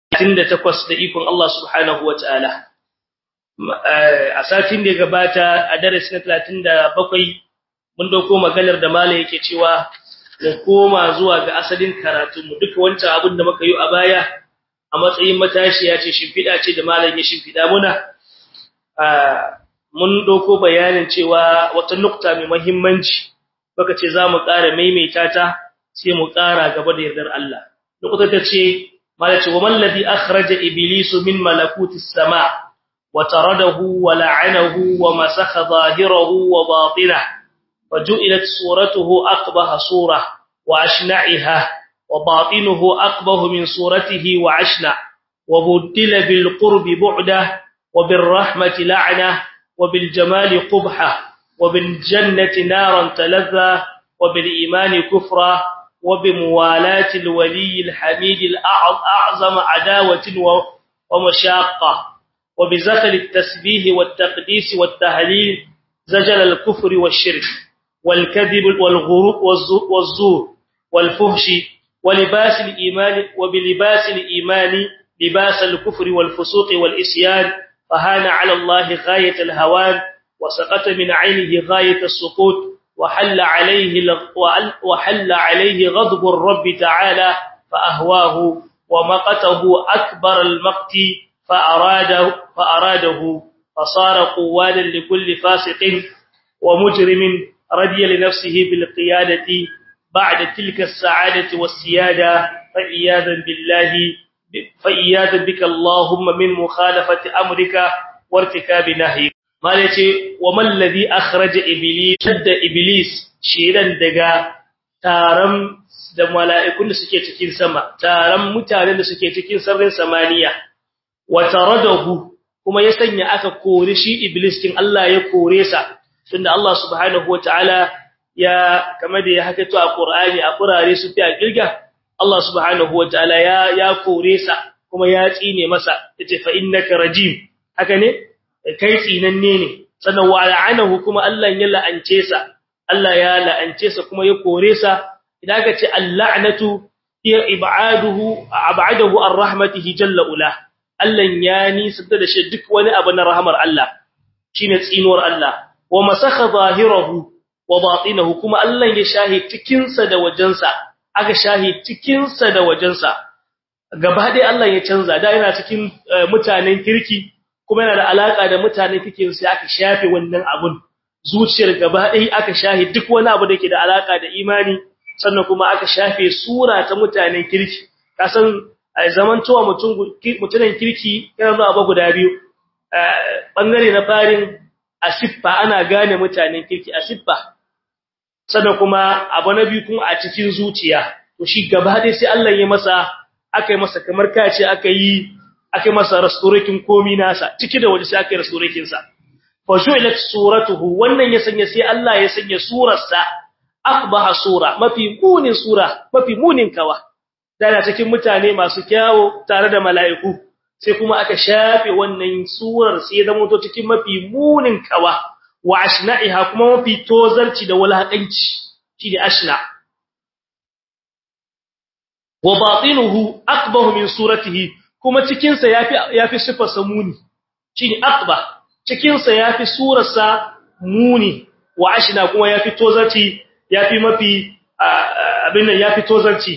38 da ikon Allah subhanahu wataala a satin da gabata a darasi na 37 mun dauko maganar da malai yake cewa mu koma zuwa ga asalin karatun mu duka wancan abin da muka yi a baya a matsayin matashiya ce shimfida ce da malai ya shimfida muna mun dauko bayanin cewa wata nukta mai muhimmanci baka ce za mu ƙara maimaita ta sai mu ƙara gaba da yardar Allah nukta ta ce malai ce wa man ladhi akhraja iblisu min malakutis sama' وطرده ولعنه ومسخ ظاهره وباطنه وجعلت صورته أقبح صورة وأشنعها وباطنه أقبح من صورته وعشنع وبدل بالقرب بعده وبالرحمة لعنة وبالجمال قبحة وبالجنة نارا تلذى وبالإيمان كفرا وبموالاة الولي الحميد الأعظم عداوة ومشاقة وبزخل التسبيح والتقديس والتهليل زجل الكفر والشرك والكذب والغرور والزور والفهش ولباس الإيمان وبلباس الإيمان لباس الكفر والفسوق والإسيان فهان على الله غاية الهوان وسقط من عينه غاية السقوط وحل عليه وحل عليه غضب الرب تعالى فأهواه ومقته أكبر المقت فأراده, فأراده فصار قوالا لكل فاسق ومجرم رضي لنفسه بالقيادة بعد تلك السعادة والسيادة فإياذا بالله فإياذا بك اللهم من مخالفة أمرك وارتكاب نهيك ما يتي وما الذي أخرج إبليس شد إبليس شيرا دقا تارم da mala'ikun da suke cikin sama taron mutanen da suke cikin sararin samaniya wataradahu kuma ya sanya aka kore shi iblis kin Allah ya kore sa tunda Allah subhanahu wataala ya kamar da ya hakato a Qur'ani a kurare su fi a girga Allah subhanahu wataala ya ya kore sa kuma ya tsine masa yace fa innaka rajim haka ne kai tsinanne ne sannan wa la'anahu kuma Allah ya la'ance sa Allah ya la'ance sa kuma ya kore sa idan ka ce al-la'natu hiya ib'aduhu ab'adahu ar-rahmatihi jalla ula Allah ya nisanta da shi duk wani abu na rahamar Allah shine tsinuwar Allah wa masakha zahirahu wa batinahu kuma Allah ya shahi cikin sa da wajensa aka shahi cikin sa da wajensa gaba dai Allah ya canza da yana cikin mutanen kirki kuma yana da alaka da mutanen kirki sai aka shafe wannan abun zuciyar gaba dai aka shahi duk wani abu da ke da alaka da imani sannan kuma aka shafe sura ta mutanen kirki kasan zamantowa mutum mutunan kirki yana zuwa ba guda biyu bangare na farin asiffa ana gane mutanen kirki asiffa sannan kuma abu na biyu kuma a cikin zuciya to shi gaba dai sai Allah ya masa aka yi masa kamar kace aka yi aka yi masa restoration komi nasa ciki da waje sai aka yi restoration sa fa ju'ilat suratuhu wannan ya sanya sai Allah ya sanya surarsa akbaha sura mafi munin sura mafi munin kawa dana cikin mutane masu kyawo tare da mala'iku sai kuma aka shafe wannan surar sai zama to cikin mafi munin kawa wa ashna'iha kuma mafi tozarci da walakanci shine ashna wa batinuhu akbahu min suratihi kuma cikin sa yafi yafi sifar samuni shine akba cikin sa yafi surar sa muni wa ashna kuma yafi tozarci yafi mafi abin nan yafi tozarci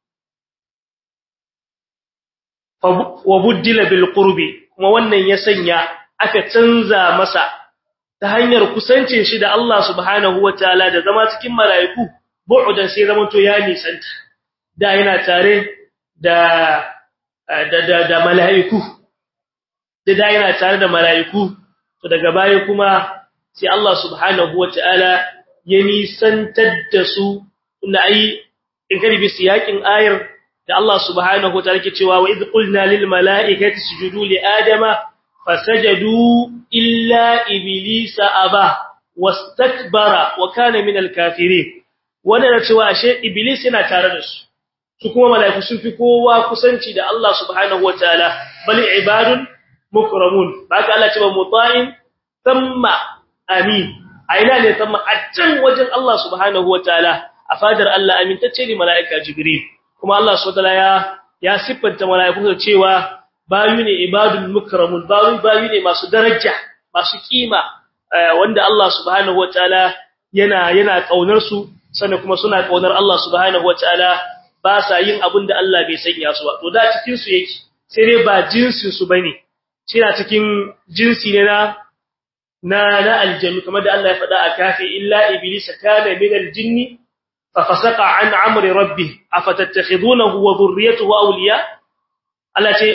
wa buddila bil qurbi kuma wannan ya sanya aka canza masa ta hanyar kusancin shi da Allah subhanahu wataala da zama cikin malaiku bu'udan sai zaman to ya nisanta da yana tare da da da, da malaiku da yana tare da malaiku to daga baya kuma sai Allah subhanahu wataala ya nisantar da su inda ai in kari bi siyakin ayar da Allah subhanahu wataala ke cewa wa idh qulna lil malaikati sujudu li adama fasajadu illa iblisa aba wastakbara wa kana min al kafirin wannan cewa ashe iblis yana tare da su su kuma malaiku sun fi kowa kusanci da Allah subhanahu wataala bal ibadun mukramun baka Allah ce ba muta'in thumma amin aina ne thumma a can wajen Allah subhanahu wataala a fadar Allah amintacce ne malaika jibril kuma Allah subhanahu ya ya siffanta mala'iku da cewa bayu ne ibadul mukramun bayu bayu ne masu daraja masu kima wanda Allah subhanahu wataala yana yana kaunar su sannan kuma suna kaunar Allah subhanahu wataala ba sa yin abin da Allah bai sanya su ba to da cikin su yake sai dai ba jinsin su bane na cikin jinsi ne na na na aljannu kamar da Allah ya faɗa a kafi illa iblis kana min aljinni fa fasaqa an amri rabbih afatattakhidunahu wa dhurriyyatuhu awliya Allah ce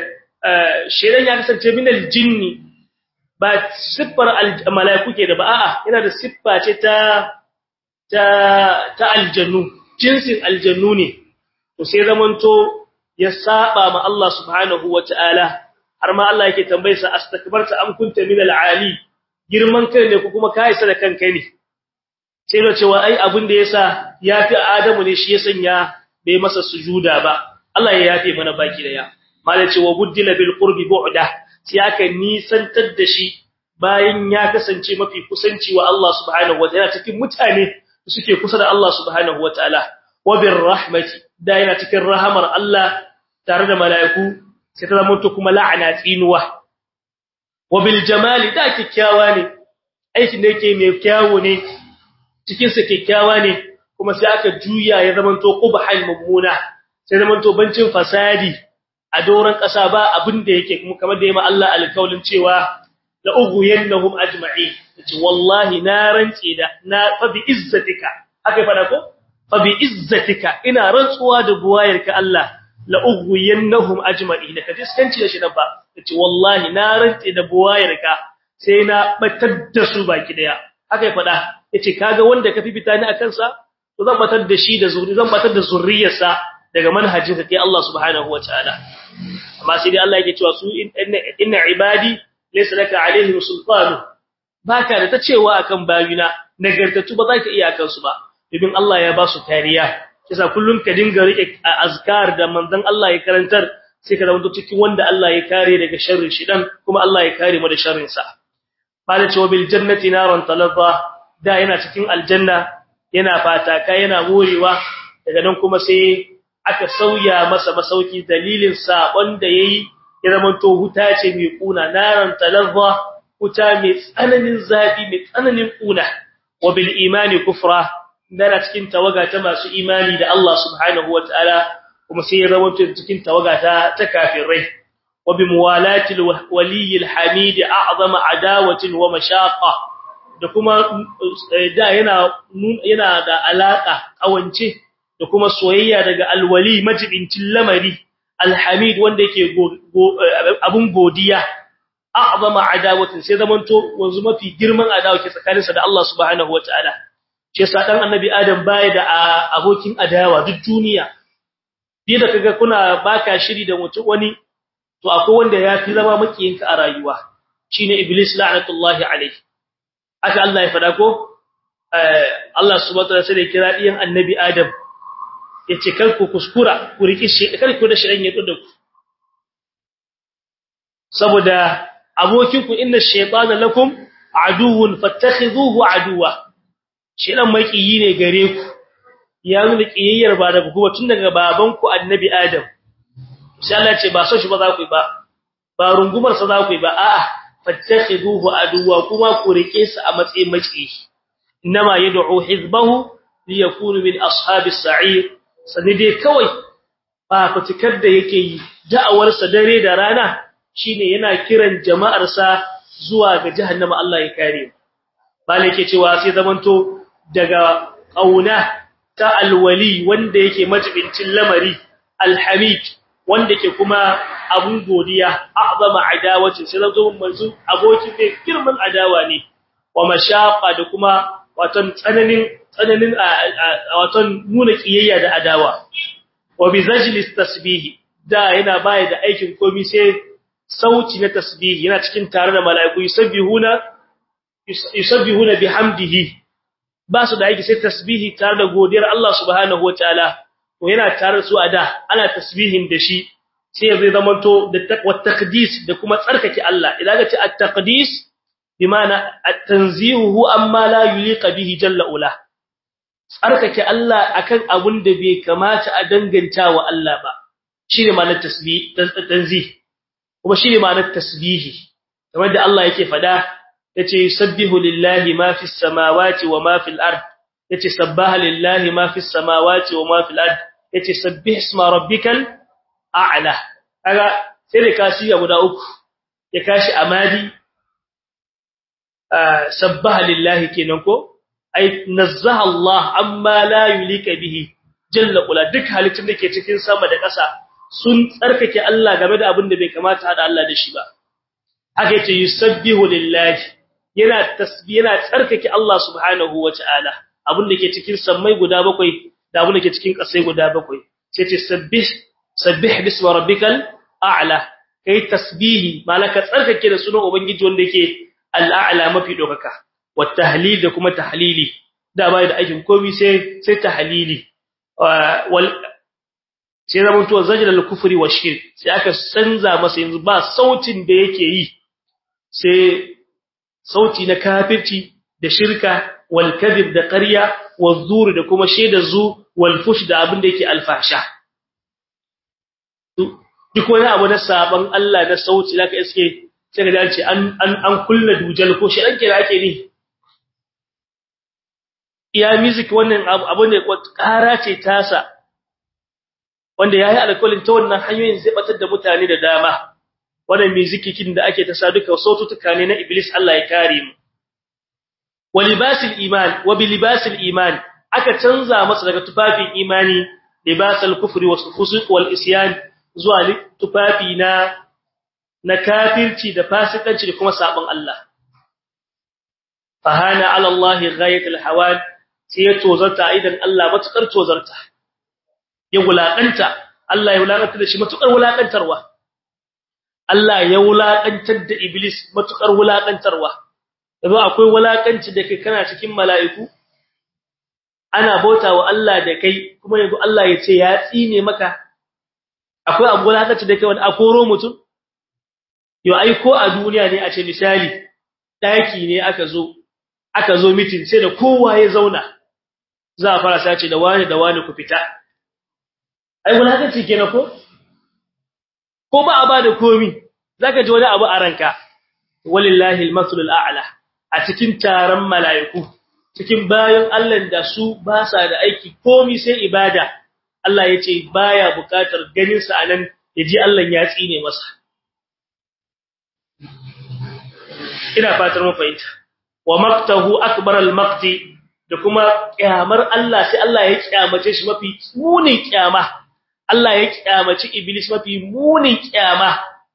shedan ya kasance min aljinni ba siffar malaiku ke da ba a'a yana da siffa ce ta ta ta aljannu jinsin aljannu ne to sai zamanto ya saba ma Allah subhanahu wataala har ma Allah yake tambayarsa astakbarta am kunta min alali girman kai ne ko kuma kai sa da kanka ne sai da cewa ai abin da yasa yafi Adamu ne shi ya sanya bai masa sujuda ba Allah ya yafe mana baki daya malai ce wa buddila bil qurbi bu'da sai aka nisantar da shi bayan ya kasance mafi kusanci wa Allah subhanahu wataala cikin mutane suke kusa da Allah subhanahu wataala wa bir rahmati da yana cikin rahamar Allah tare da mala'iku sai ta zama to kuma la'ana tsinuwa wa bil jamali da kikkiawa ne aikin da yake mai kyawu ne cikin sa kikkiawa ne kuma sai aka juya ya zama to qubhal mummuna sai zama to bancin fasadi a doran kasa ba abin da yake kuma kamar da yayi Allah alkaulin cewa la ughwiyannahum ajma'in ce wallahi na rantsi da na fa bi izzatika akai fada ko fa bi izzatika ina rantsuwa da buwayarka Allah la ughwiyannahum ajma'in ka diskanci da shi nan ba ce wallahi na rantsi da buwayarka sai na batar da su baki daya akai fada yace kaga wanda ka fifita ni akan sa to zan batar da shi da zuri zan batar da zurriyarsa daga manhajin ka kai Allah subhanahu wataala amma sai dai Allah yake cewa su inna ibadi laysa laka alaihim sultanu baka da ta cewa akan bayina nagartatu ba za ka iya akan su ba domin Allah ya ba su kariya kisa kullun ka dinga rike azkar da manzon Allah ya karantar sai ka zama cikin wanda Allah ya kare daga sharrin shi dan kuma Allah ya kare mu da sharrin sa bala cewa bil jannati naran talazza da yana cikin aljanna yana fata kai yana morewa daga nan kuma sai aka sauya masa masauki dalilin sabon da yayi ya zama to huta ce mai kuna naran talazza huta mai tsananin zafi mai tsananin kuna wa bil imani kufra dana cikin tawaga ta masu imani da Allah subhanahu wataala kuma sai ya zama cikin tawaga ta ta kafirai wa bi muwalati al hamid a'zama adawatin wa mashaqa da kuma da yana yana da alaka kawance da kuma soyayya daga alwali majibincin lamari alhamid wanda yake abun godiya a'zama adawatin sai zamanto wanzu mafi girman adawa ke tsakaninsa da Allah subhanahu wataala shi yasa dan annabi adam baya da abokin adawa duk duniya bi da kaga kuna baka shiri da mutum wani to akwai wanda yafi zama makiyinka a rayuwa shine iblis la'natullahi alayhi aka Allah ya fada ko Allah subhanahu wataala sai kira diyan annabi adam yace kar ku kuskura ku riki shi kar ku da shirin ya da ku saboda abokinku inna shaytana lakum aduwwun fattakhidhuhu aduwwa shedan makiyi ne gare ku ya nuna kiyayyar ba daga kuma tun daga babanku annabi adam sai Allah ce ba so shi ba za ku yi ba ba rungumar sa za ku yi ba a'a fattakhiduhu aduwa kuma ku rike sa a matsayin makiyi inma yad'u hizbahu liyakunu min ashabis sa'ir sanide kawai ba fatikar da yake yi da'awar sa dare da rana shine yana kiran jama'ar sa zuwa ga jahannama Allah ya kare bale yake cewa sai zamanto daga kauna ta alwali wanda yake majibincin lamari alhamid wanda ke kuma abun godiya a'zama adawati sai zo manzo abokin mai girman adawa ne wa mashaqa da kuma watan tsananin tsananin watan nuna kiyayya da adawa wa bizajli tasbih da yana baya da aikin komai sai sauti na tasbih yana cikin tare da mala'iku yusabbihuna yusabbihuna bihamdihi ba su da aiki sai tasbihi tare da godiyar Allah subhanahu wataala to yana tare su a da ana tasbihin da shi sai zai zamanto da taqwa taqdis da kuma tsarkake Allah idan ka ce at-taqdis bimana at-tanzihu amma la yuliqa bihi jalla ula tsarkake Allah akan abun da bai kamata a danganta wa Allah ba shine ma'anar tasbih tanzih kuma shine ma'anar tasbihi kamar da Allah yake fada yace yusabbihu lillahi ma fis samawati wa ma fil ard yace sabbaha lillahi ma fis samawati wa ma fil ard yace sabbih isma rabbikal a'la kaga sai da kashi guda uku ya kashi amadi sabbaha lillahi kenan ko ai nazzaha Allah amma la yulika bihi jalla qula duk halittun da ke cikin sama da ƙasa sun tsarkake Allah game da abin da bai kamata hada Allah da shi ba haka yace yusabbihu lillahi yana tasbih yana tsarkake Allah subhanahu wataala abin da ke cikin sammai guda bakwai da abin da ke cikin ƙasai guda bakwai sai ce sabbih sabbih bismi rabbikal a'la kai tasbihi malaka tsarkake da sunan ubangiji wanda yake al'a'la mafi dokaka wat tahlil da kuma tahlili da bai da aikin komai sai sai tahlili wal sai zaman to zajra al kufri wa shirk sai aka canza masa yanzu ba sautin da yake yi sai sauti na kafirci da shirka wal kadhib da ƙarya wal zur da kuma shaidar zu wal fush da abin da yake alfasha duk wani abu na saban Allah na sauti zaka iske sai ka dace an an an kulla dujal ko shi dan kira ake ni iya music wannan abu ne ƙara ce tasa wanda yayi alƙawarin ta wannan hanyoyin zai batar da mutane da dama wannan musikikin da ake ta sa duka sautuka ne na iblis Allah ya kare mu walibasil iman wa bilibasil iman aka canza masa daga tufafin imani libasal kufri was fusuq wal isyan zuwa tufafi na na kafirci da fasikanci da kuma sabon Allah fahana ala Allah ghayatul hawan sai ya tozarta idan Allah matukar tozarta ya wulakanta Allah ya wulakanta da shi matukar wulakantarwa Allah ya wulakantar da iblis matukar wulakantarwa yanzu akwai wulakanci da kai kana cikin mala'iku ana bautawa Allah da kai kuma yanzu Allah ya ce ya tsine maka akwai abu wulakanci da kai wani akoro mutum yo ai ko a duniya ne a ce misali daki ne aka zo aka zo meeting sai da kowa ya zauna za a fara sace da wani da wani ku fita ai wulakanci kenan ko ko ba a ba da komi zaka ji wani abu a ranka walillahi almasalul a'la a cikin taron mala'iku cikin bayan Allah da su ba sa da aiki komi sai ibada Allah yace baya bukatar ganin sa anan yaji Allah ya tsine masa ina fatar mu fahimta wa maqtahu akbar almaqti da kuma kyamar Allah sai Allah ya kyamace shi mafi munin kyama Allah ya kyamaci iblis mafi munin kyama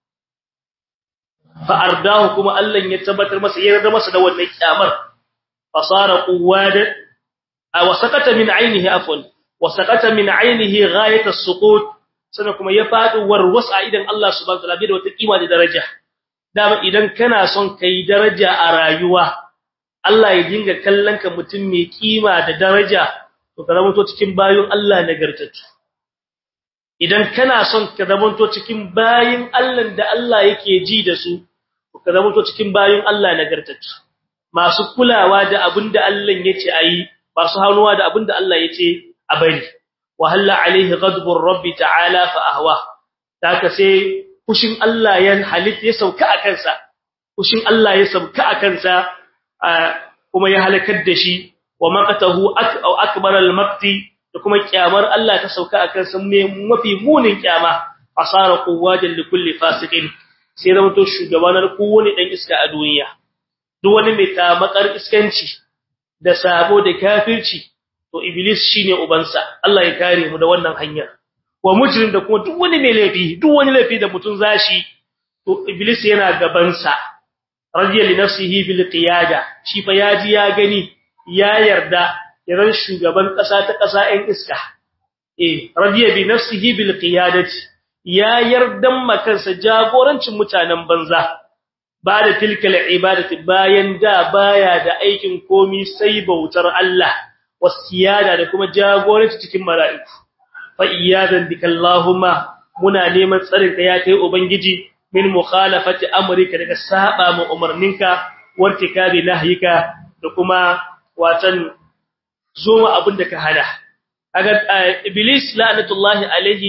fa ardahu kuma Allah ya tabbatar masa ya yarda masa da wannan kyamar fasara quwada aw sakata min ainihi afwan wa sakata min ainihi ghayat as-suqut sana kuma ya fadi warwasa idan Allah subhanahu wa ta'ala da wata kima da daraja dama idan kana son kai daraja a rayuwa Allah ya dinga kallon ka mutum mai kima da daraja to ka zama to cikin bayin Allah nagartattu idan kana son ka zamanto cikin bayin Allah da Allah yake ji da su ka zamanto cikin bayin Allah nagartattu masu kulawa da abinda Allah yace ayi masu hanuwa da abinda Allah yace a bari wa halla alaihi ghadbur rabbi ta'ala fa ahwa taka sai kushin Allah ya halit ya sauka a kansa kushin Allah ya sauka a kansa kuma ya halakar da shi wa maqatahu au akbar al-maqti da kuma kyamar Allah ta sauka akan san me mafi munin kyama asara quwwajan li kulli fasiqin sai zama to shugabanar kowane dan iska a duniya duk wani mai tamakar iskanci da sabo da kafirci to iblis shine ubansa Allah ya kare mu da wannan hanyar wa mujrim da kuma duk wani mai laifi duk wani laifi da mutun zashi to iblis yana gaban sa radiya li nafsihi bil qiyada shi fa yaji ya gani ya yarda yaran shugaban ƙasa ta ƙasa ɗin iska eh radiya bi nafsihi bil qiyadati ya yardan makansa jagorancin mutanen banza ba da tilkal ibadati bayan da baya da aikin komi sai bautar Allah wasiyada da kuma jagoranci cikin mala'iku fa iyadan bikallahumma muna neman tsarin ka ya kai ubangiji min mukhalafati amrika daga saba mu umarninka wartikabi nahyika da kuma watan zoma abin da ka hada kaga iblis la'natullahi alaihi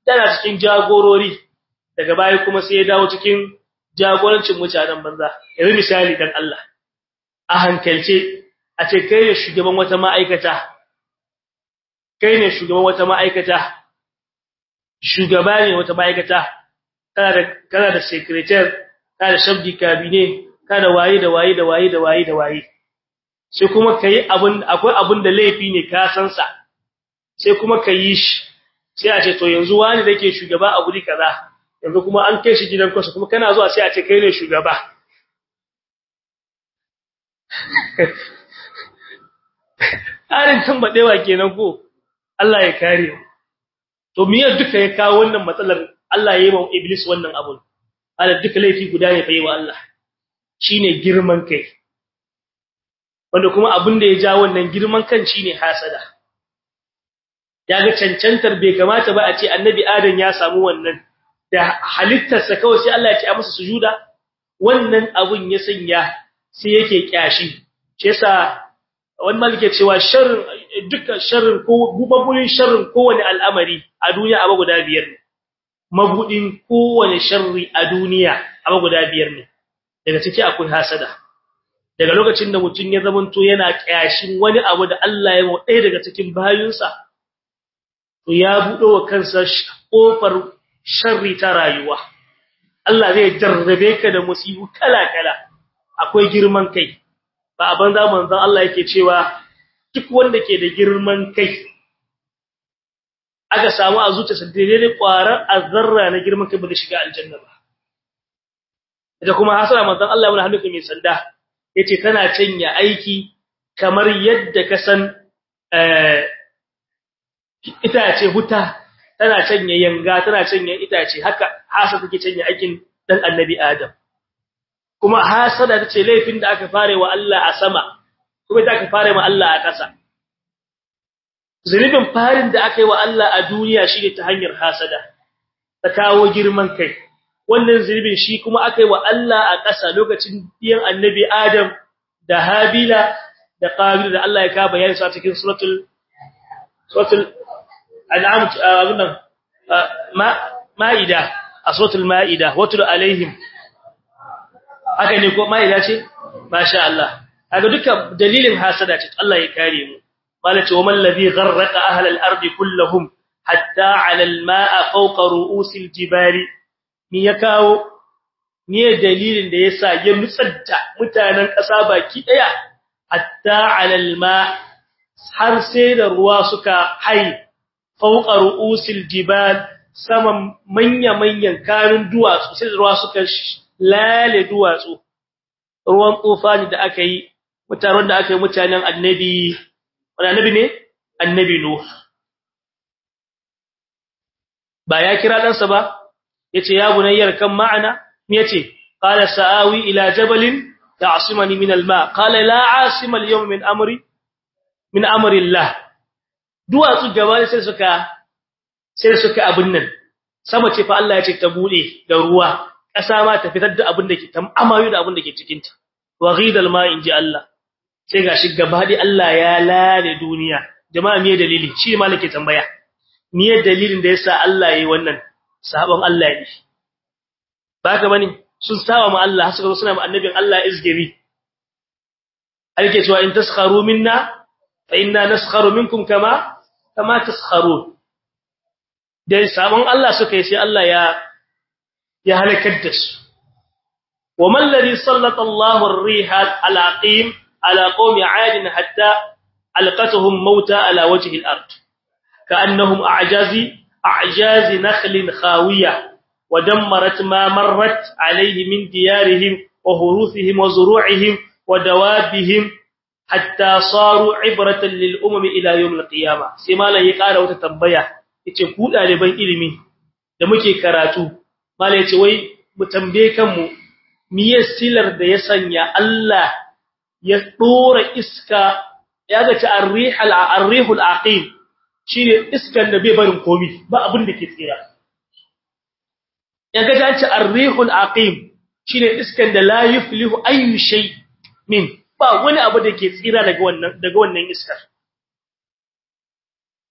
tana cikin jagorori daga baya kuma sai ya dawo cikin jagorancin mutanen banza yanzu misali dan Allah a hankalce a ce kai ne shugaban wata ma'aikata kai ne shugaban wata ma'aikata shugaba ne wata ma'aikata kana da kana da secretary kana da shabdi cabinet kana waye da waye da waye da waye da waye sai kuma kai abun akwai abun da laifi ne ka san sa sai kuma kai shi sai a ce to yanzu wani da yake shugaba a guri kaza yanzu kuma an kai shi gidan kwasa kuma kana zuwa sai a ce kai ne shugaba Arin tambadewa kenan ko Allah ya kare to miye duka ya kawo wannan matsalar Allah ya yi wa iblis wannan abun ala duka laifi guda ne fa yi wa Allah shine girman kai wanda kuma abin da ya ja wannan girman kan shine hasada yaga cancantar bai kamata ba a ce annabi adam ya samu wannan da halittarsa kawai sai Allah ya ce a masa sujuda wannan abun ya sanya sai yake kyashi shi yasa wani malike cewa sharrin dukkan sharrin ko gubabulin sharrin kowane al'amari a duniya abu guda biyar ne mabudin kowane sharri a duniya abu guda biyar ne daga ciki akwai hasada daga lokacin da mutum ya zamanto yana kyashin wani abu da Allah ya ɗaya daga cikin bayinsa to ya buɗo wa kansa kofar sharri ta rayuwa Allah zai jarrabe ka da musibu kala-kala akwai girman kai ba a banza manzon Allah yake cewa duk wanda ke da girman kai aka samu a zuciyarsa daidai kwarar azzarra na girman kai ba zai shiga aljanna ba ita kuma hasara manzon Allah yana hannuka mai sanda yace tana canya aiki kamar yadda ka san eh itace huta tana canya yanga tana canya itace haka hasa take canya aikin dan annabi Adam kuma hasada tace laifin da aka fare wa Allah a sama kuma da aka fare wa Allah a ƙasa zunubin farin da aka yi wa Allah a duniya shine ta hanyar hasada ta kawo girman kai wannan zunubin shi kuma aka yi wa Allah a ƙasa lokacin biyan annabi Adam da Habila da Qabil da Allah ya ka bayani su a cikin suratul suratul an'am abunnan ma'ida a suratul ma'ida watul alaihim haka ne ko ma'ida ce masha Allah kaga duka dalilin hasada ce Allah ya kare mu malati wa man ladhi gharraqa ahla al-ardi kulluhum hatta 'ala al-ma'a fawqa ru'usil jibali ni ya kawo ni dalilin da yasa ya nutsanta mutanen ƙasa baki daya hatta 'ala al-ma har sai da ruwa suka hai fawqa ru'usil jibal saman manya-manyan karin duwatsu sai da ruwa suka lale duwatsu ruwan tsofani da aka yi mutanen da aka yi mutanen annabi wani annabi ne annabi nuh ba ya kira ɗansa ba yace ya bunayyar kan ma'ana me yace qala sa'awi ila jabalin ta'simani min al-ma qala la 'asima al-yawma min amri min amri Allah duwatsu gaba sai suka sai suka abun nan sama ce fa Allah ya ce ta bude da ruwa ƙasa ma ta fitar da abin da ke tam amayu da abin da ke cikin ta wa ghidal ma inji Allah sai gashi gaba dai Allah ya lale duniya jama'a me dalili shi malake tambaya me dalilin da yasa Allah yayi wannan sabon Allah ne baka bane sun saba ma Allah suka zo suna ma annabin Allah izgiri alke cewa in taskharu minna fa inna naskharu minkum kama kama taskharun dai sabon Allah suka yi sai Allah ya ya halakar da su wa man ladhi sallata Allahu ar-riha al-aqim ala qaumi 'ad hatta alqatuhum mauta ala wajhi al-ard ka'annahum a'jazi a'jazi nakhlin khawiyah ودمرت ما مرت عليه من ديارهم وهروثهم وزروعهم ودوابهم حتى صاروا عبرة للأمم إلى يوم القيامة سيما لا يقال وتتبيا yace ku daliban ilimi da muke karatu mala yace wai mu tambaye kanmu miye silar da ya sanya Allah ya dora iska ya ga ta arrihal arrihul aqim shine iskan da bai barin komi ba abin da ke tsira ya ga ta ce arrihul aqim shine iskan da la yuflihu ayu shay min ba wani abu da ke tsira daga wannan daga wannan iskar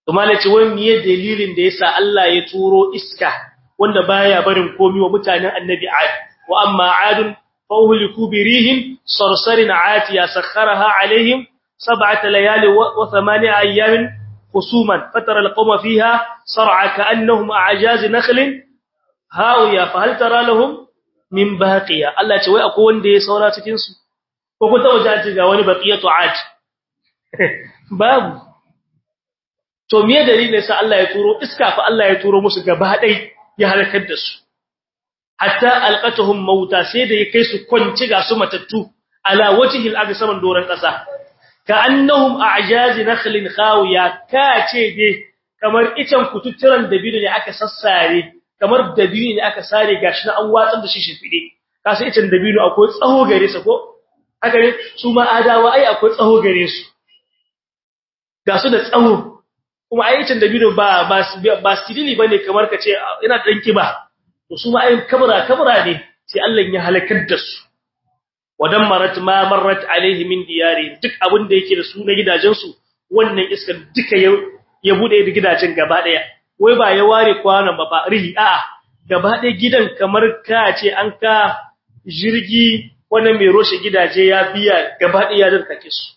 to malaci wai miye dalilin da yasa Allah ya turo iska wanda baya barin komi wa mutanen annabi Ad wa amma Adun fa uhliku birihin sarsarin atiya sakharaha alaihim sab'ata layali wa thamani ayamin khusuman fatara alqawma fiha sar'a ka'annahum a'jaz nakhlin hawiya fa hal tara lahum min baqiya Allah ce wai akwai wanda ya saura cikin su ko ku ta waje ga wani baqiyatu Ad babu to me dalilin sa Allah ya turo iska fa Allah ya turo musu gaba dai ya halakar da su hatta alqatuhum mauta sai da ya kai su kwanci ga su matattu ala wajhil ardi saman doran kasa ka annahum a'jaz nakhlin khawiya ka ce dai kamar icen kututturan dabino ne aka sassare kamar dabino ne aka sare gashi na an watsar da shi shifide ka sai icen dabino akwai tsaho gare sa ko haka ne su ma adawa ai akwai tsaho gare su ga su da tsaho kuma ayyukan dabino ba ba ba sirili bane kamar kace ina dan kiba to su ma ayyukan kabra kabra ne sai Allah ya halakar da su wadan marat ma marrat alaihi min diyari duk abin da yake da su na gidajen su wannan iska duka ya ya bude da gidajen gaba daya wai ba ya ware kwanan ba ba rihi a'a gaba daya gidan kamar ka ce an ka jirgi wannan mai roshe gidaje ya biya gaba daya da kake su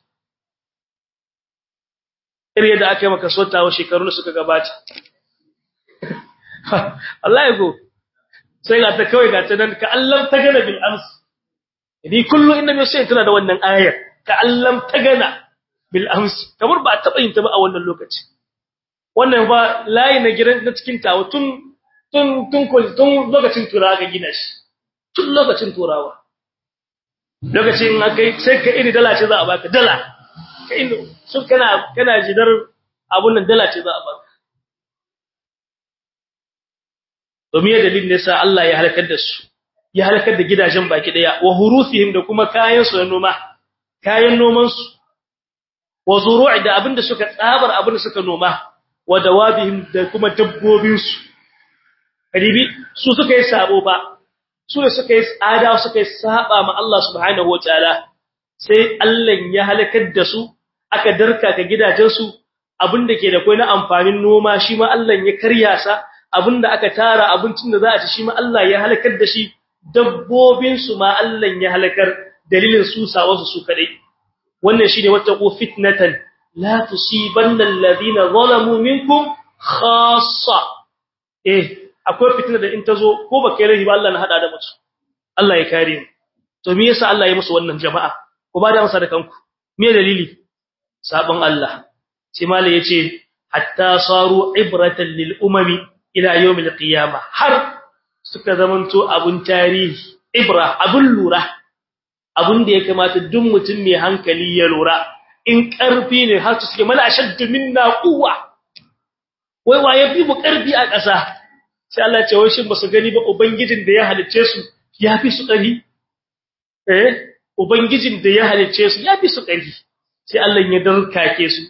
irin yadda aka yi maka sotawa shekaru da suka gabata Allah ya go sai ga ta kawai ga ta nan ka Allah ta gana bil ams idan kullu inna mai sai tana da wannan ayar ka Allah ta gana bil ams kamar ba taba yin ta ba a wannan lokaci wannan ba layi na gidan na cikin tawo tun tun tun tun lokacin turawa ga gina shi tun lokacin turawa lokacin akai sai ka iri dala ce za a baka dala kai sun kana kana jidar abun nan dala ce za a baka domin dalilin da yasa Allah ya halakar da su ya halakar da gidajen baki daya wa hurufihim da kuma kayan su na noma kayan noman su wa zuru'i da abinda suka tsabar abinda suka noma wa dawabihim da kuma dabbobin su kadibi su suka yi sabo ba su ne suka yi tsada suka yi saba ma Allah subhanahu wataala sai Allah ya halakar da su aka darka ka gidajensu abinda ke da kai na amfanin noma shi ma Allah ya karya sa abinda aka tara abincin da za a ci shi ma Allah ya halakar da shi dabbobin su ma Allah ya halakar dalilin su sawasu su kadai wannan shine wattaqu fitnatan la tusibanna alladhina zalamu minkum khassa eh akwai fitna da in tazo ko ba kai rahi ba Allah na hada da mutu Allah ya kare mu to me yasa Allah ya musu wannan jama'a ku ba da amsa da kanku me dalili sabon Allah sai malai yace hatta saru ibratan lil umami ila yawmil qiyamah har suka zamanto abun tarihi ibra abun lura abun da ya kamata duk mutum mai hankali ya lura in karfi ne har su suke mala ashaddu minna quwwa wai waye fi mu karfi a ƙasa sai Allah ya ce wai shin ba su gani ba ubangijin da ya halicce su ya fi su ƙarfi eh ubangijin da ya halicce su ya fi su ƙarfi sai Allah ya darkake su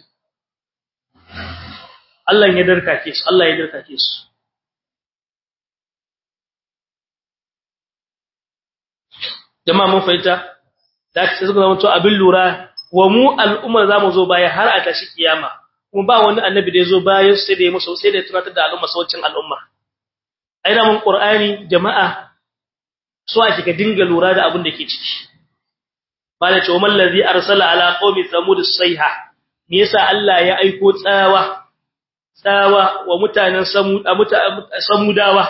Allah ya darkake su Allah ya darkake su jama'a mun fahimta da sai suka zama to abin lura wa mu al'umma zamu zo baya har a tashi kiyama kuma ba wani annabi da ya zo bayan sai da ya musu sai da ya tunatar da al'umma saucin al'umma ai da mun qur'ani jama'a so ake ka dinga lura da abin da ke ciki bala ce umman ladhi arsala ala qaumi samud sayha me yasa Allah ya aiko tsawa tsawa wa mutanen samud samudawa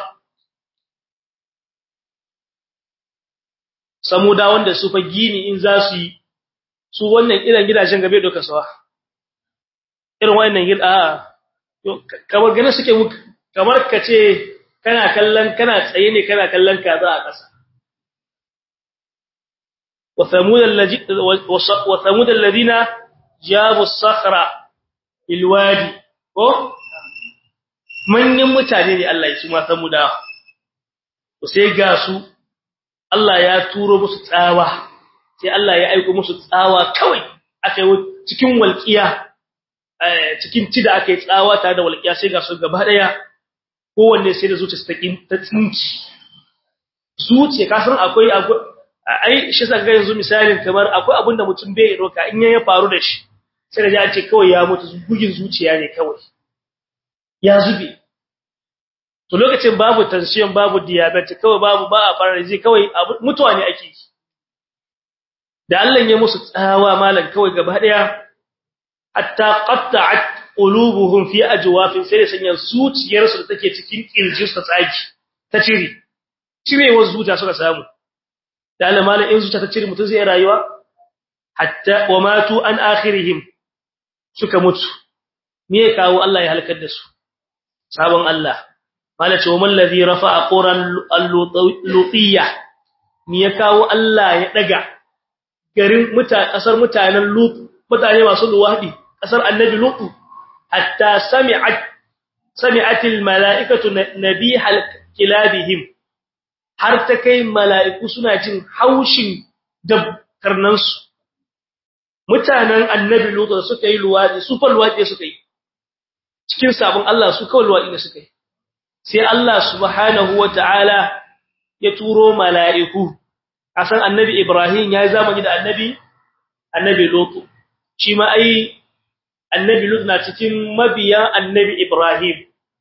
samuda wanda su fa gini in za su yi su wannan irin gidajen gabe doka sawa irin wannan gida kamar gane suke kamar kace kana kallon kana tsaye ne kana kallon kaza a ƙasa وثمود الذين وثمود الذين جابوا الصخرة الوادي ko manyan mutane ne Allah ya ci ma samuda to sai ga su Allah ya turo musu tsawa sai Allah ya aika musu tsawa kawai aka yi cikin walqiya cikin tida aka yi tsawa tare da walqiya sai ga su gaba daya kowanne sai da zuciya ta ta tsinci zuciya ka san akwai ai shi saka yanzu misalin kamar akwai abin da mutum bai roka in ya faru da shi sai da ya ce kawai ya mutu bugin zuciya ne kawai ya zube to lokacin babu tension babu diabetes kawai babu ba a fara ji kawai mutuwa ne ake da Allah ya musu tsawa malan kawai gaba daya hatta qatta'at qulubuhum fi ajwafin sai sanya zuciyarsu da take cikin kirjinsu ta tsaki ta cire cirewar zuciya suka samu da Allah malan in zuciya ta cire mutum zai rayuwa hatta wa matu an akhirihim suka mutu me ya kawo Allah ya halakar da su sabon Allah malace wa man ladhi rafa'a quran al-lutiyya me ya kawo Allah ya daga garin mutane kasar mutanen lut mutane masu luwadi kasar annabi lut hatta sami'at sami'at al-mala'ikatu nabihal kilabihim har ta kai mala'iku suna jin haushin dabkarnansu mutanen annabi lut da suka yi luwadi su fa luwadi suka yi cikin sabon Allah su kawai luwadi ne suka yi sai Allah subhanahu wataala ya turo mala'iku asan annabi Ibrahim ya zamani da annabi annabi Lut shi ma ai annabi Lut na cikin mabiya annabi Ibrahim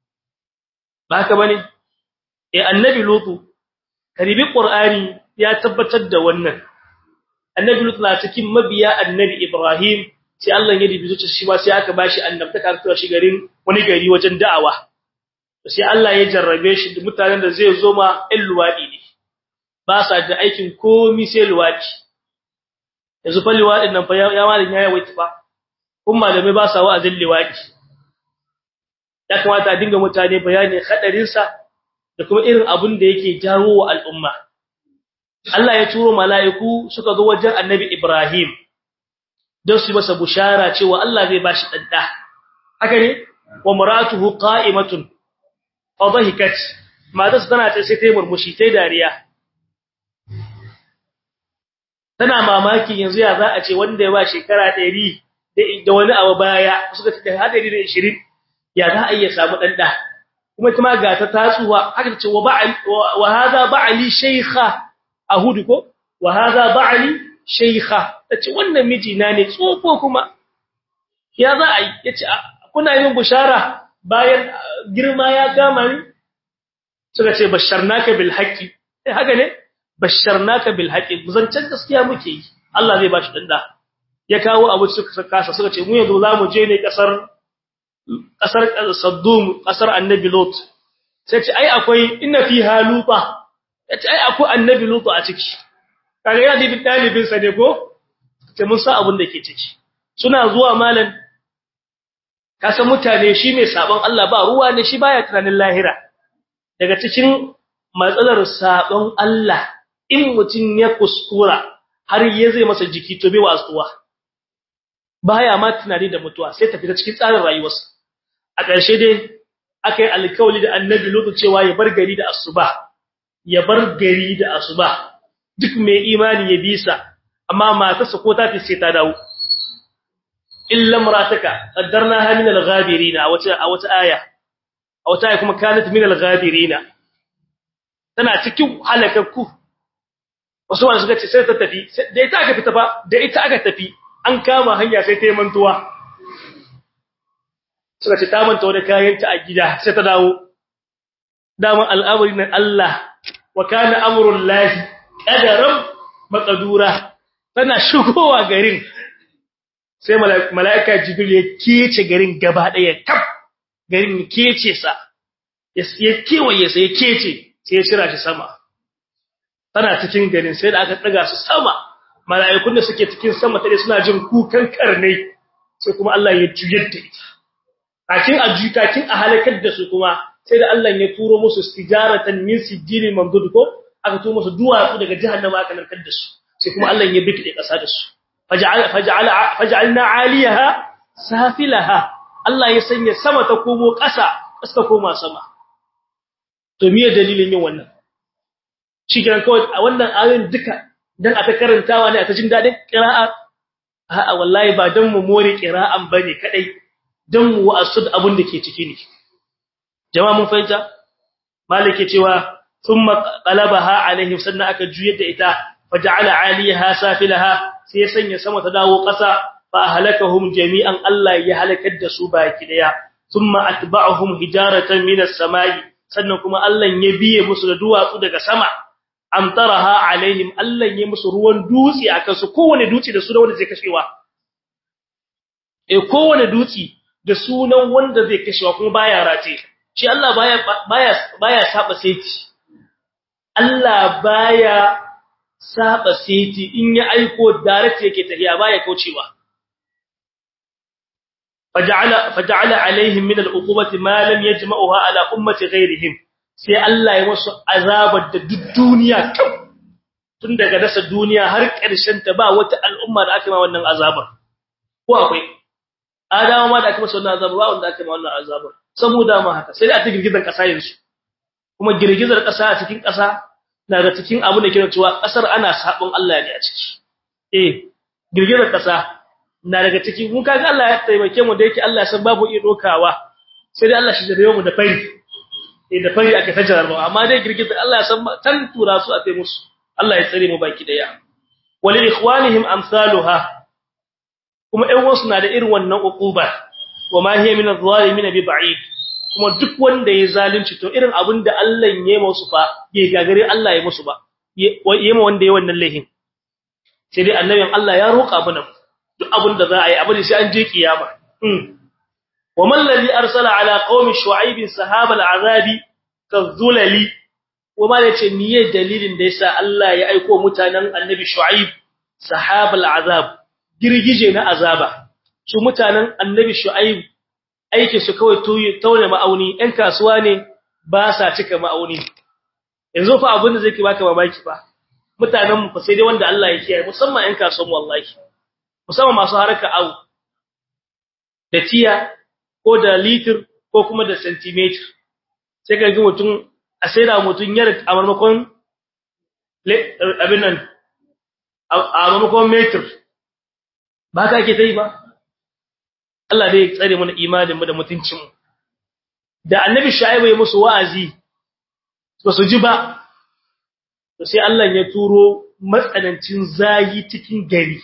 ba haka bane eh annabi Lut karibi Qur'ani ya tabbatar da wannan annabi Lut na cikin mabiya annabi Ibrahim sai Allah ya dibi zuciya shi ma sai aka bashi annabtaka ta shi garin wani gari wajen da'awa sai Allah ya jarrabe shi da mutanen da zai zo ma ɗan luwadi ne ba sa da aikin komi sai luwadi yanzu fa luwadin nan fa ya malin ya yawaita fa kun malamai ba sa wa'azin luwadi ya kamata a dinga mutane bayani hadarin sa da kuma irin abun da yake jawo wa al'umma Allah ya turo mala'iku suka zo wajen Annabi Ibrahim don su masa bushara cewa Allah zai bashi dadda haka ne wa maratuhu qa'imatun fa dhahikat matas tana ta sai tayi murmushi tayi dariya tana mamaki yanzu ya za a ce wanda ya ba shekara 100 da wani abu baya suka ce da 120 ya za a iya samu danda kuma kuma ga ta tatsuwa haka ce wa ba'al wa hadha ba'ali shaykha ahudu ko wa hadha ba'ali shaykha tace wannan miji na ne tsofo kuma ya za a yi yace kuna yin bushara bayan girma ya kama ni suka ce basharnaka bil haqqi eh haka ne basharnaka bil haqqi zancan gaskiya muke yi Allah zai bashi danda ya kawo abu suka kasa suka ce mu yanzu zamu je ne kasar kasar Saddum kasar Annabi Lot sai ce ai akwai inna fiha lupa yace ai akwai Annabi Lot a ciki kaga yana da dalibin sa ne ko ce mun sa abun da ke ciki suna zuwa malan kasan mutane shi mai sabon Allah ba ruwa ne shi baya tunanin lahira daga cikin matsalar sabon Allah in mutum ya kuskura har ya zai masa jiki to bai wasuwa baya ma tunani da mutuwa sai tafi ta cikin tsarin rayuwarsa a ƙarshe dai akai alkawali da annabi lutu cewa ya bar gari da asuba ya bar gari da asuba duk mai imani ya bisa amma matarsa ko ta fi sai ta dawo illa imrataka qaddarnaha min al-ghabirin a wata a wata aya a wata aya kuma kanat min al-ghabirin tana cikin halakakku wasu wanda suka ce sai ta tafi da ita aka fita ba da ita aka tafi an kama hanya sai ta yi mantuwa suka ce ta manta wani kayanta a gida sai ta dawo daman al'amari na Allah wa kana amrul lahi qadaran maqdura tana shigowa garin sai mala'ika jibril ya kece garin gaba daya kaf garin ya kece sa ya kewaye sai ya kece sai ya shira shi sama tana cikin garin sai da aka daga su sama mala'ikun da suke cikin sama tare suna jin kukan karnai sai kuma Allah ya juyar da ita kakin a kakin a halakar da su kuma sai da Allah ya turo musu istijaratan min sijili mamdud ko aka turo musu duwatsu daga jahannama aka narkar da su sai kuma Allah ya bikide kasa da su faj'al faj'al faj'alna 'aliyaha safilaha Allah ya sanya sama ta komo kasa kasa ta koma sama to me dalilin yin wannan shigan kawai a wannan ayoyin duka dan aka karantawa ne aka jin dadin qira'a a'a wallahi ba dan mu more qira'an bane kadai dan mu wa'asud abun da ke ciki ne jama'a mun fahimta malike cewa thumma qalabaha alaihim sannan aka juyar da ita faja'ala 'aliyaha safilaha sai sanya sama ta dawo ƙasa fa halakahum jami'an Allah ya halakar da su baki daya thumma atba'ahum hijaratan minas samai sannan kuma Allah ya biye musu da duwatsu daga sama amtaraha alaihim Allah ya musu ruwan dutse akan su kowane dutse da sunan wanda zai kashewa eh kowane dutse da sunan wanda zai kashewa kuma baya race shi Allah baya baya baya saba saiti Allah baya saba saiti in ya aiko direct yake tafiya baya kaucewa faja'ala faja'ala alaihim min al'uqubati ma lam yajma'uha ala ummati ghayrihim sai Allah ya musu azabar da duk duniya kau tun daga dasa duniya har ƙarshen ta ba wata al'umma da aka ma wannan azabar ko akwai adawa ma da aka masa wannan azabar ba wanda aka ma wannan azabar saboda ma haka sai da ta girgizar ƙasa yanzu kuma girgizar ƙasa a cikin ƙasa na da cikin abu da ke cewa ƙasar ana sabon Allah ne a ciki eh girgizar ƙasa na daga cikin mun kaga Allah ya taimake mu da yake Allah ya san babu iya dokawa sai dai Allah shi da mu da fari eh da fari aka tajar ba amma dai girgizar Allah ya san tan tura su a kai musu Allah ya tsare mu baki daya walil ikhwanihim amsaluha kuma ɗan wasu na da irin wannan uquba wa ma hiya min adh-dhalimin bi ba'id kuma duk wanda ya zalunci to irin abin da Allah ya yi musu fa bai gagare Allah ya musu ba yayi ma wanda ya wannan lahin sai dai annabin Allah ya roƙa mana duk abin da za a yi abin sai an je kiyama wa man ladhi arsala ala qaumi shu'aib sahaba al'azabi kazulali wa ma yace miye dalilin da yasa Allah ya aika mutanen annabi shu'aib sahaba al'azab girgije na azaba su mutanen annabi shu'aib aikin su kawai taune ma'auni ɗan kasuwa ne ba sa cika ma'auni yanzu fa abin da zai ki baka mamaki fa mutanen mu fa sai dai wanda Allah ya kiyaye musamman ɗan kasuwan wallahi musamman masu haraka au da tiya ko da litir ko kuma da centimeter sai ka ga mutum a sai da mutum yar a marmakon abin nan a marmakon meter ba ka ke ta yi ba Allah dai ya tsare mana imanin mu da mutuncin mu da annabi shaibu ya musu wa'azi ba su ji ba to sai Allah ya turo matsanancin zayi cikin gari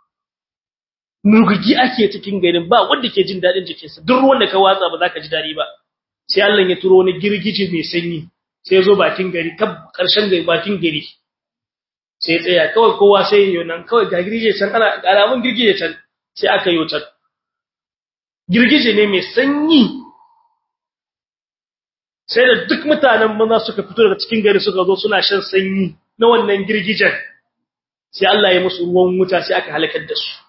nugugi ake cikin garin ba wanda ke jin dadin jikinsa duk ruwan da ka watsa ba za ka ji dadi ba sai Allah ya turo wani girgije mai sanyi sai zo bakin gari kab karshen gari bakin gari sai tsaya kawai kowa sai yayo nan kawai ga girgije can ana alamun girgije can sai aka yi can girgije ne mai sanyi sai da duk mutanen maza suka fito daga cikin gari suka zo suna shan sanyi na wannan girgijen sai Allah ya musu ruwan wuta sai aka halakar da su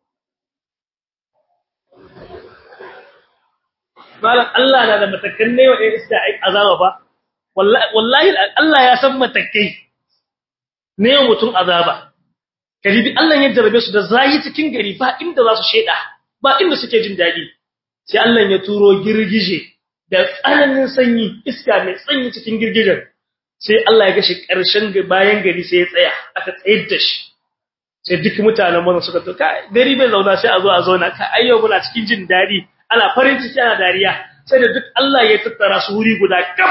malam Allah na da matakan ne wa iska azaba ba wallahi Allah ya san matakai ne mutum azaba kalibi Allah ya jarabe su da zayi cikin gari ba inda za su sheda ba inda suke jin dadi sai Allah ya turo girgije da tsananin sanyi iska mai sanyi cikin girgijen sai Allah ya gashi karshen bayan gari sai ya tsaya aka tsayar da shi sai duk mutanen mun suka to kai gari bai zauna sai a zo a zauna ka ayyo muna cikin jin dadi ana farin ciki ana dariya sai da duk Allah ya tattara su wuri guda kam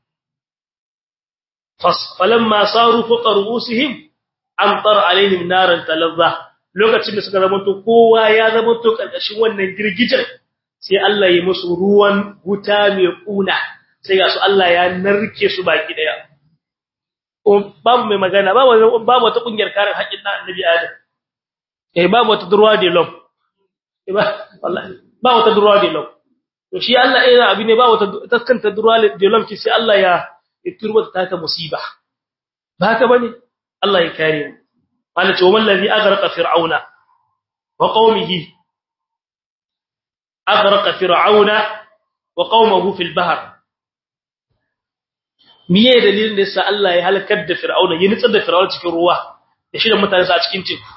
fas falamma saru fuqa ruusihim amtar alaihim naran talazza lokacin da suka zama to kowa ya zama to karkashin wannan girgijen sai Allah ya musu ruwan wuta mai kuna sai ga su Allah ya narke su baki daya babu mai magana babu babu wata kungiyar kare haƙƙin dan annabi Adam eh babu wata durwa de lom eh wallahi ba wata durwa de lom to shi Allah eh abi ne ba wata taskanta durwa de lom ki sai Allah ya turba ta ta musiba ba haka bane Allah ya kare mu wala ce wannan ladhi aghraqa fir'auna wa qaumihi aghraqa fir'auna wa qaumahu fil bahr miye dalilin da yasa Allah ya halakar da fir'auna ya nitsar da fir'auna cikin ruwa da shi da mutane a cikin teku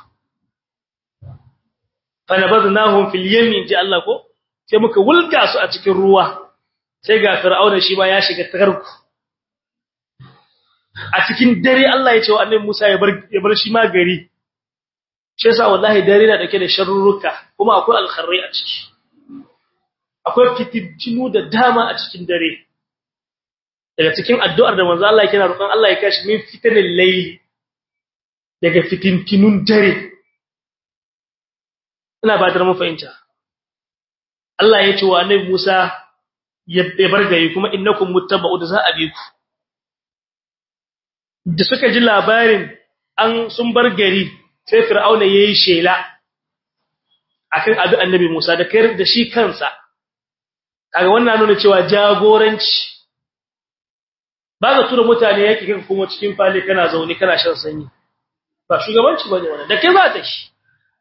fanabadnahum fil yamin ji Allah ko sai muka wulga su a cikin ruwa sai ga fir'auna shi ba ya shiga tarku a cikin dare Allah ya ce wa annabi Musa ya bar ya bar shi ma gari shi yasa wallahi dare na dake da sharruka kuma akwai alkharri a ciki akwai fitintinu da dama a cikin dare daga cikin addu'ar da manzo Allah yake na roƙon Allah ya kashi min fitanil layli daga fitintinun dare ina ba da mu fahimta Allah ya ce wa annabi Musa ya bar gari kuma innakum muttaba'u da za a bi ku da suka ji labarin an sun bar gari sai fir'auna yayi shela akan abi annabi Musa da kai da shi kansa kaga wannan nuna cewa jagoranci ba ga tura mutane yake kan kuma cikin fali kana zaune kana shan sanyi ba shugabanci bane wannan da kai za ta shi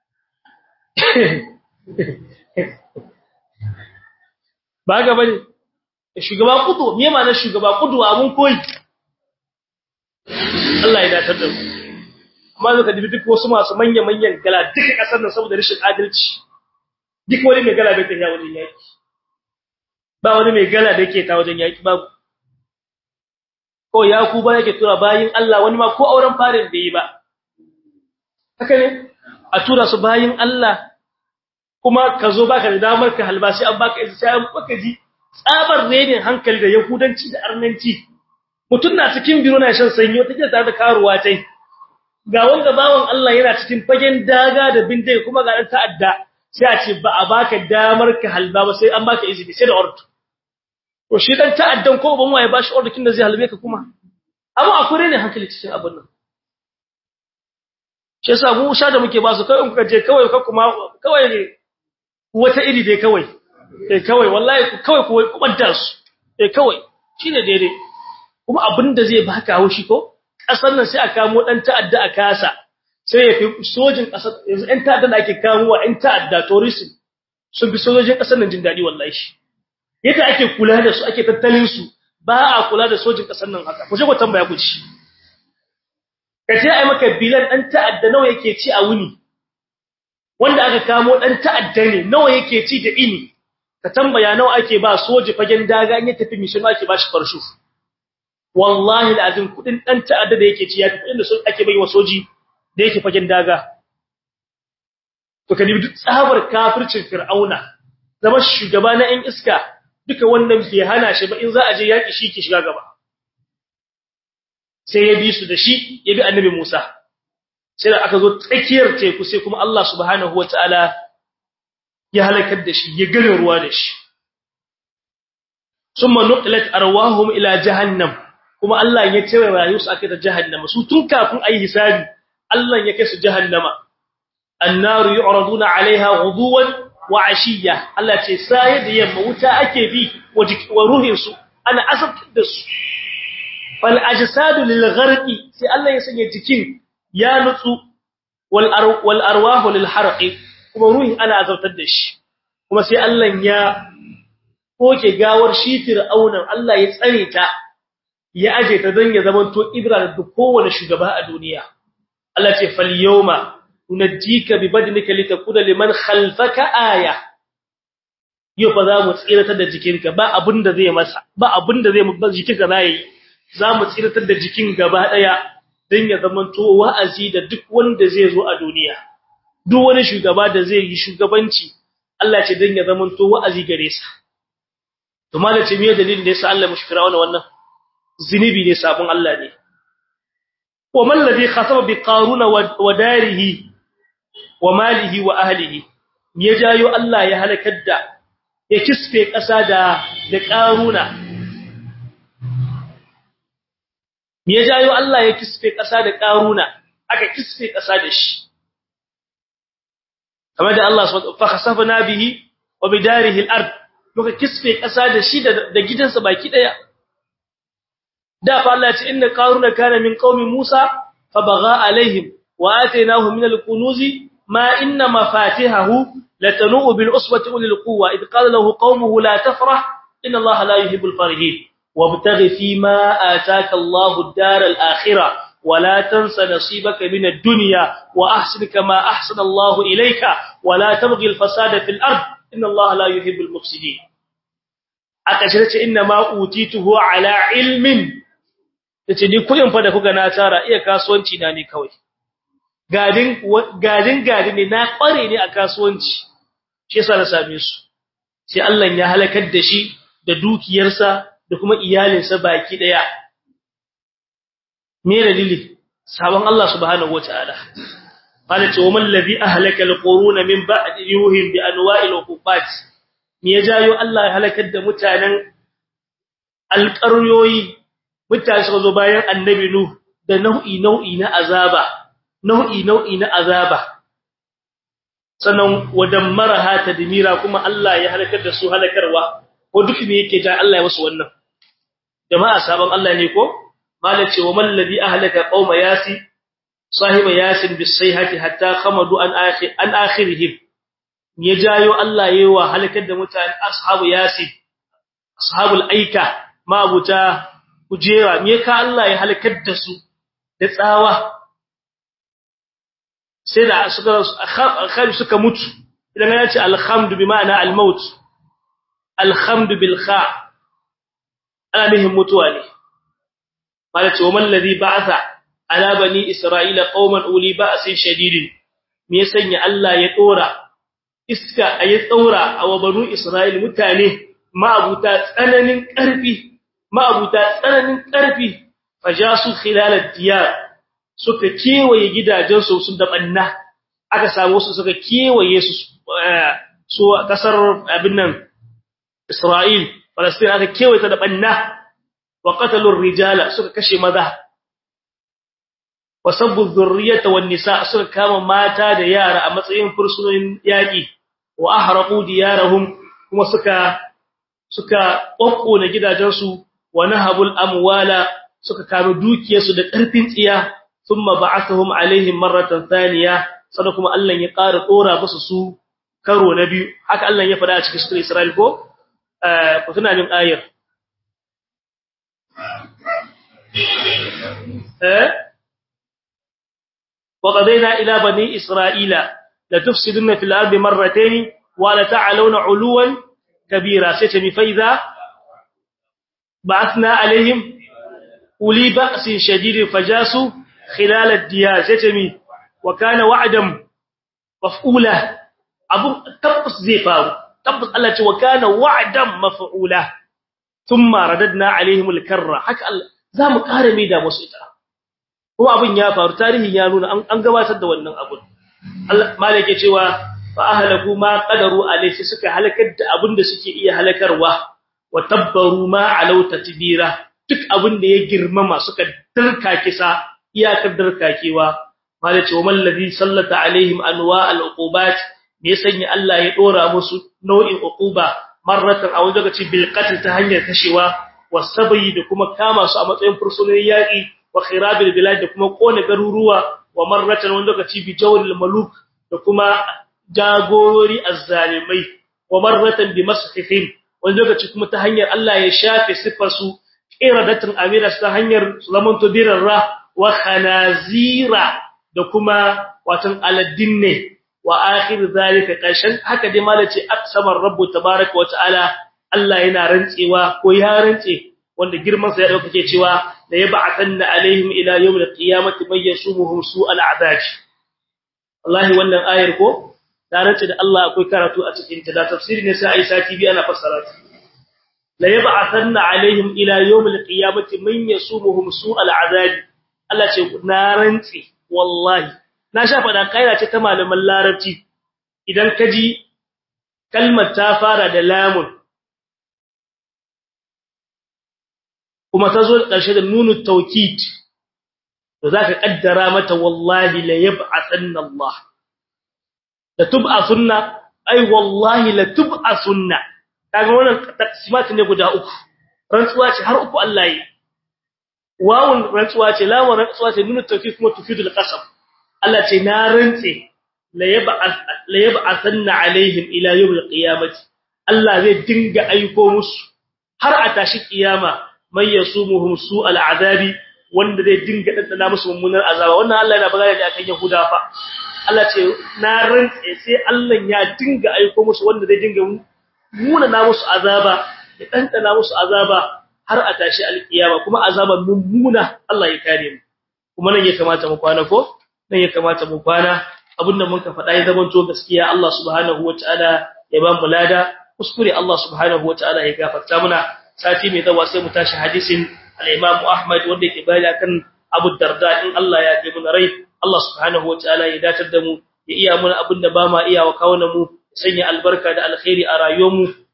ba ga bane shugaba kudu me ma na shugaba kudu abun koyi Allah ya datar da mu amma zaka dubi duk wasu masu manyan manyan gala duka kasar nan saboda rashin adalci duk wani mai gala bai tafiya wajen yaki ba wani mai gala da yake ta wajen yaki babu ko ya ku ba yake tura bayin Allah wani ma ko auren farin da yi ba haka ne a tura su bayin Allah kuma ka zo baka da damar ka halbashi an baka isa sai baka ji tsabar renin hankali da yahudanci da arnanci mutun na cikin biro na shan sanyi wata tare da karuwa tai ga wanda bawon Allah yana cikin fagen daga da bindai kuma ga dan ta'adda sai a ce ba a baka damar ka halba ba sai an baka izini sai da ordo to shi dan ta'addan ko ban waye bashi ordo kin da zai halbe ka kuma amma akwai ne hankali cikin abun nan shi yasa mu sha da muke ba su kai in kuka je kawai ka kuma kawai ne wata iri dai kawai eh kawai wallahi kawai ku kubanta su eh kawai shine daidai kuma abinda zai baka haushi ko kasar nan sai a kamo dan ta'adda a kasa sai ya fi sojin kasar yanzu ɗan ta'adda da ake kamowa ɗan ta'adda tourism sun fi sojojin kasar nan jin daɗi wallahi yadda ake kula da su ake tattalin su ba a kula da sojin kasar nan haka ku je ku tambaya ku ci kace ai maka bilan dan ta'adda nawa yake ci a wuni wanda aka kamo dan ta'adda ne nawa yake ci da ini ka tambaya nawa ake ba soji fagen daga in ya tafi mission ake ba shi farshu wallahi alazim kudin dan ta'adda da yake ci ya tafi inda sun ake bai wa soji da yake fagen daga to kadi duk tsabar kafircin fir'auna zama shugaba na ɗan iska duka wannan bai hana shi ba in za a je yaki shi ke shiga gaba sai ya bi su da shi ya bi annabi Musa sai da aka zo tsakiyar teku sai kuma Allah subhanahu wataala ya halakar da shi ya gane ruwa da shi summa nuqilat arwahum ila jahannam kuma Allah ya cewa rayu su aka ta jahannama su tun kafin ayi hisabi Allah ya kai su jahannama annaru yu'raduna 'alayha ghuduwan wa 'ashiyya Allah ce sai da yamma wuta ake bi wa ruhin su ana azabtar da su fal ajsadu lil gharqi sai Allah ya sanya jikin ya nutsu wal wal arwahu lil harqi kuma ruhi ana azabtar da shi kuma sai Allah ya koke gawar shi fir'aunan Allah ya tsare ta ya aje ta dan ya zamanto ibra da kowane shugaba a duniya Allah ce fal yawma unajjika bi badnika litakuna liman khalfaka aya yau fa za mu tsiratar da jikinka ba abinda zai masa ba abinda zai ba jikinka zai za mu tsiratar da jikin gaba daya dan ya zamanto wa'azi da duk wanda zai zo a duniya duk wani shugaba da zai yi shugabanci Allah ce dan ya zamanto wa'azi gare sa to malace me dalilin da yasa Allah mushkira wannan zinibi ne sabon Allah ne wa man ladhi khasaba bi qaruna wa darihi wa malihi wa ahlihi ya jayo Allah ya halakar da ya kisfe kasa da da qaruna ya jayo Allah ya kisfe kasa da qaruna aka kisfe kasa da shi kamar da Allah subhanahu fa khasafna bihi wa bidarihi al-ard muka kisfe kasa da shi da gidansa baki daya da fa Allah ya ce inna qaruna kana min qaumi Musa fa baga alaihim wa atainahu min al-kunuzi ma inna mafatihahu latanu bil usbati ulil quwwa id qala lahu qaumuhu la tafrah inna Allah la yuhibbul farihin wabtaghi fima ataka Allahu ad-dar al-akhirah ولا تنس نصيبك من الدنيا واحسن كما احسن الله اليك ولا تبغي الفساد في الارض ان الله لا يحب المفسدين akashirce inna ma utituhu ala ilmin tace ni kudin fa da kuga na tara iya kasuwanci na ne kawai gadin gadin gadin ne na kware ne a kasuwanci shi yasa na same su sai Allah ya halakar da shi da dukiyarsa da kuma iyalinsa baki daya me dalili sabon Allah subhanahu wataala qala ce waman ladhi ahlaka alquruna min ba'di yuhim bi anwa'il uqubat me ya jayo Allah ya halakar da mutanen alƙaryoyi mutane suka zo bayan annabi nuh da nau'i nau'i na azaba nau'i nau'i na azaba sannan wadammaraha tadmira kuma Allah ya halakar da su halakarwa ko duk me yake ja Allah ya wasu wannan jama'a sabon Allah ne ko malace wa man ladhi ahlaka qauma yasi sahiba yasin bisayhati hatta khamadu an akhir an akhirihim ya jayo Allah yayi wa halakar da mutane ashabu yasin ashabul aika mabuta kujera me ka Allah ya halakar da su da tsawa sai da suka akhari suka mutu idan ya ce alhamdu bi ma'ana almaut alhamdu bil kha ana nihin mutuwa ne malace wa man ladhi ba'atha ala bani isra'ila qauman uli ba'sin shadidin me sanya Allah ya dora iska ayi tsaura a wa banu isra'il mutane ma'abuta tsananin karfi ma'abuta tsananin karfi fajasu khilal ad-diyar suka kewaye gidajensu sun da banna aka samu su suka kewaye su su kasar abin nan Isra'il Palestine aka kewaye ta da banna wa qatalu rijala suka kashe maza wa sabbu dhurriyyata wan nisa suka kama mata da yara a matsayin fursunonin yaki wa ahraqu diyarahum kuma suka suka kokkona gidajensu wa nahabul amwala suka kama dukiyarsu da karfin tsiya thumma ba'athahum alaihim marratan thaniya sannan kuma Allah ya ƙara tsora musu su karo na biyu haka Allah ya faɗa a cikin sura Isra'il ko eh ku tuna min ayar eh وقضينا إلى بني إسرائيل لتفسدن في الأرض مرتين ولتعلون علوا كبيرا ستمي فإذا بعثنا عليهم أولي بأس شديد فجاسوا خلال الديار ستمي وكان وعدا مفعولا أبو تبس زي فارو تبس الله وكان وعدا مفعولا ثم رددنا عليهم الكرة حكى الله زام قارمي دا مسئتا kuma abin ya faru tarihin ya nuna an gabatar da wannan abun Allah malike cewa fa ahlaku ma qadaru alayhi suka halakar da abin da suke iya halakarwa wa tabbaru ma alau tatbira duk abin da ya girmama suka dirka kisa iyakar dirkakewa malike wa man ladhi sallata alaihim anwa al-uqubat me sanya Allah ya dora musu nau'in uquba marratan a wajen gaci bil qatl ta hanyar kashewa wasabi da kuma kama su a matsayin fursunonin yaki wa khirabil bilad da kuma kone garuruwa wa marratan wanda lokaci bi jawril maluk da kuma jagorori azzalimai wa marratan bi maskhifin wanda lokaci kuma ta hanyar Allah ya shafe sifar su qiradatan amira ta hanyar zaman to birarra wa khanazira da kuma watan aladdinne wa akhir zalika kashan haka dai malaci aksamar rabbu tabaaraka wa ta'ala Allah yana rantsewa ko ya rantse wanda girman sa ya dauka ke cewa la yab'athanna alaihim ila yawm alqiyamati may yasumuhum su'al a'daj wallahi wannan ayar ko da race da Allah akwai karatu a cikin ta da tafsiri ne sai ai sati bi ana fassara ta la yab'athanna alaihim ila yawm alqiyamati may yasumuhum su'al a'daj Allah ce na rantsi wallahi na sha fada kaira ce ta malaman larabci idan kaji kalmar ta fara da lamun kuma ta zo ƙarshe da nunu taukid da zaka kaddara mata wallahi la yab'athanna Allah la tub'athunna ay wallahi la tub'athunna kaga wannan taqsimat ne guda uku rantsuwa ce har uku Allah yi wawun rantsuwa ce lamun rantsuwa ce nunu taukid kuma tufidul qasam Allah ce na rantse la yab'ath la yab'athanna alaihim ila yawm al-qiyamati Allah zai dinga aiko musu har a tashi kiyama man yasumuhum su'al azabi wanda zai dinga dandana musu mummunar azaba wannan Allah yana bagaya da akan Yahuda fa Allah ce na rantse sai Allah ya dinga aiko musu wanda zai dinga muna na musu azaba ya dandana musu azaba har a tashi alkiyama kuma azaban mummuna Allah ya kare mu kuma nan ya kamata mu kwana ko nan ya kamata mu kwana abinda mun ka faɗa ya zamanto gaskiya Allah subhanahu wataala ya ba mu lada kuskure Allah subhanahu wataala ya gafarta muna sati mai zawa sai mu tashi hadisin al-Imam Ahmad wanda yake bayani akan Abu Darda in Allah ya ji mun rai Allah subhanahu wataala ya datar da mu ya iya mun abin da ba ma iya wa kawunan mu sanya albarka da alkhairi a rayuwar mu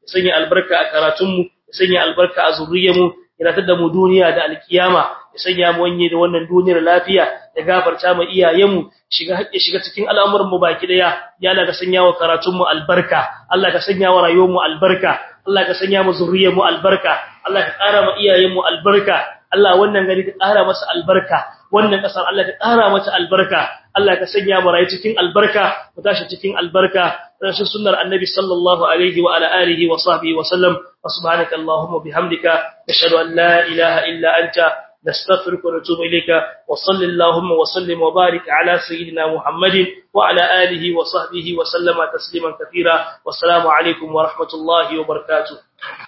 ya sanya albarka a karatunmu ya sanya albarka a zuriyarmu ya ratar da mu duniya da alkiyama ya sanya mu wanye da wannan duniyar lafiya ya gafarta mu iyayenmu shiga haƙƙi shiga cikin al'amuran mu baki daya ya Allah ka sanya wa karatun mu albarka Allah ka sanya wa rayuwar mu albarka Allah ka sanya mu zuriyar mu albarka Allah ka ƙara mu iyayen mu albarka Allah wannan gari ka ƙara masa albarka wannan ƙasar Allah ka ƙara mata albarka Allah ka sanya mu rayu cikin albarka mu tashi cikin albarka rashin sunnar annabi sallallahu alaihi wa ala alihi wa sahbihi wa sallam wa subhanaka allahumma bihamdika nashhadu an la ilaha illa anta نستغفرك ونتوب إليك وصل اللهم وسلم وبارك على سيدنا محمد وعلى آله وصحبه وسلم تسليما كثيرا والسلام عليكم ورحمة الله وبركاته